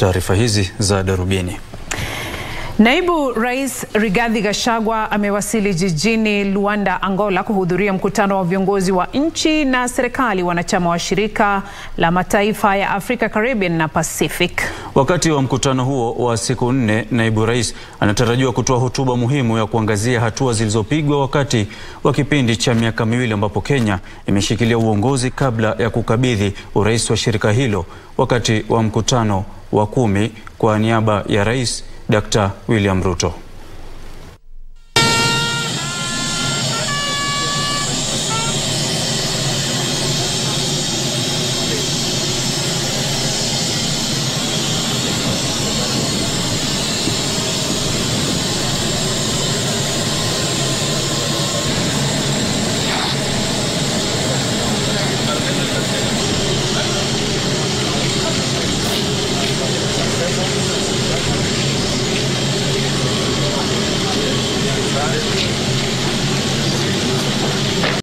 taarifa hizi za Darubini. Naibu Rais Rigathi Gachagua amewasili jijini Luanda, Angola kuhudhuria mkutano wa viongozi wa nchi na serikali wanachama wa shirika la mataifa ya Afrika, Caribbean na Pacific. Wakati wa mkutano huo wa siku nne, naibu rais anatarajiwa kutoa hotuba muhimu ya kuangazia hatua zilizopigwa wakati wa kipindi cha miaka miwili ambapo Kenya imeshikilia uongozi kabla ya kukabidhi urais wa shirika hilo wakati wa mkutano wa kumi kwa niaba ya rais Dr. William Ruto.